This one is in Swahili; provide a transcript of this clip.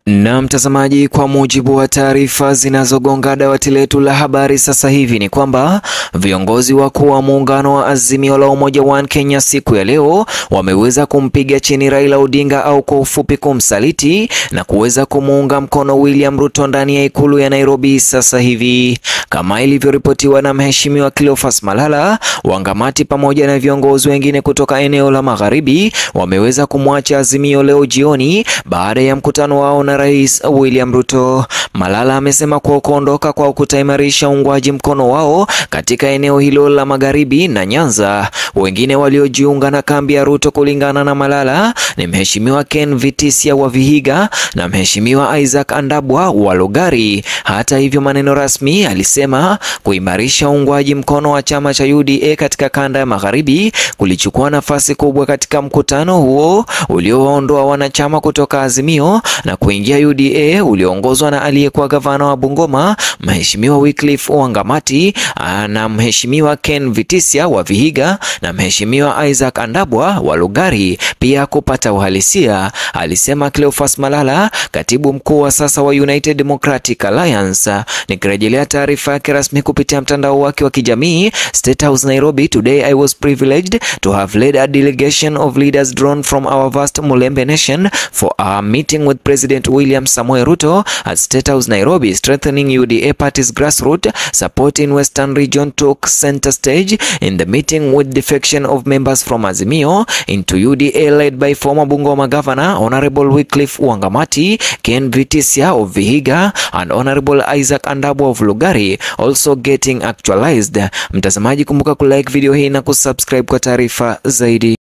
Na mtazamaji, kwa mujibu wa taarifa zinazogonga dawati letu la habari sasa hivi ni kwamba viongozi wakuu wa muungano wa Azimio la Umoja One Kenya siku ya leo wameweza kumpiga chini Raila Odinga au kwa ufupi kumsaliti na kuweza kumuunga mkono William Ruto ndani ya ikulu ya Nairobi sasa hivi, kama ilivyoripotiwa na mheshimiwa Cleophas Malala. Wangamati pamoja na viongozi wengine kutoka eneo la magharibi wameweza kumwacha Azimio leo jioni baada ya mkutano wao na Rais William Ruto. Malala amesema kuwa kuondoka kwao kutaimarisha uungwaji mkono wao katika eneo hilo la magharibi na Nyanza. Wengine waliojiunga na kambi ya Ruto kulingana na Malala ni mheshimiwa Ken Vitisia wa Vihiga na mheshimiwa Isaac Andabwa wa Lugari. Hata hivyo, maneno rasmi alisema kuimarisha uungwaji mkono wa chama cha UDA katika kanda ya magharibi kulichukua nafasi kubwa katika mkutano huo uliowaondoa wanachama kutoka Azimio na kuingia UDA ulioongozwa na aliyekuwa gavana wa Bungoma mheshimiwa Wycliffe Wangamati na mheshimiwa Ken Vitisia wa Vihiga na mheshimiwa Isaac Andabwa wa Lugari pia kupata uhalisia, alisema Cleophas Malala, katibu mkuu wa sasa wa United Democratic Alliance. Nikirejelea taarifa yake rasmi kupitia mtandao wake wa kijamii State House Nairobi, today I was privileged to have led a delegation of leaders drawn from our vast Mulembe nation for a meeting with President William Samoei Ruto at State House Nairobi. Strengthening UDA party's grassroots support in Western region took center stage in the meeting with defection of members from Azimio into UDA led by former Bungoma Governor Honorable Wycliffe Wangamati, Ken Vitisia of Vihiga and Honorable Isaac Andabwa of Lugari also getting actualized. Mtazamaji, kumbuka kulike video hii na kusubscribe kwa taarifa zaidi.